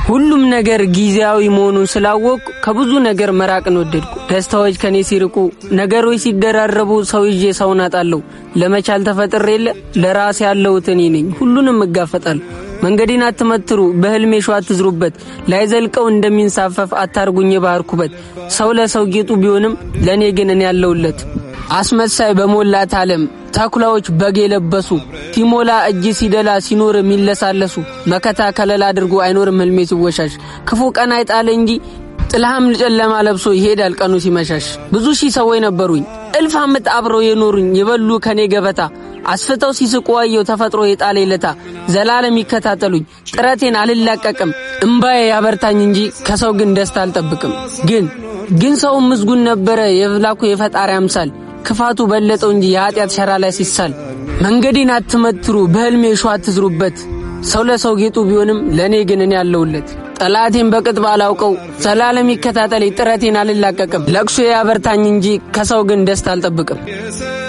ሁሉም ነገር ጊዜያዊ መሆኑን ስላወቅኩ ከብዙ ነገር መራቅን ወደድኩ። ደስታዎች ከኔ ሲርቁ፣ ነገሮች ሲደራረቡ ሰው ይዤ ሰውን አጣለሁ። ለመቻል ተፈጥሬ የለ ለራሴ ያለሁት እኔ ነኝ። ሁሉንም እጋፈጣለሁ። መንገዴን አትመትሩ፣ በህልሜ ሸዋ አትዝሩበት። ላይዘልቀው እንደሚንሳፈፍ አታርጉኝ የባህር ኩበት። ሰው ለሰው ጌጡ ቢሆንም ለእኔ ግን እኔ ያለሁለት አስመሳይ በሞላት ዓለም ተኩላዎች በግ የለበሱ ሲሞላ እጅ ሲደላ ሲኖር የሚለሳለሱ መከታ ከለላ አድርጎ አይኖርም ህልሜ ሲወሻሽ ክፉ ቀን አይጣለ እንጂ ጥልሃም ጨለማ ለብሶ ይሄዳል ቀኑ ሲመሻሽ። ብዙ ሺህ ሰዎች ነበሩኝ እልፍ ዓመት አብረው የኖሩኝ የበሉ ከኔ ገበታ አስፍተው ሲስቁ አየው ተፈጥሮ የጣለ ለታ ዘላለም ይከታተሉኝ ጥረቴን አልላቀቅም እምባዬ ያበርታኝ እንጂ ከሰው ግን ደስታ አልጠብቅም። ግን ግን ሰው ምስጉን ነበረ የፍላኩ የፈጣሪ አምሳል ክፋቱ በለጠው እንጂ የኃጢአት ሸራ ላይ ሲሳል። መንገዴን አትመትሩ በህልሜ ሸዋ አትዝሩበት። ሰው ለሰው ጌጡ ቢሆንም ለእኔ ግን እኔ ያለሁለት ጠላቴን በቅጥ ባላውቀው ዘላለም ይከታተለኝ ጥረቴን አልላቀቅም። ለቅሶ ያበርታኝ እንጂ ከሰው ግን ደስታ አልጠብቅም።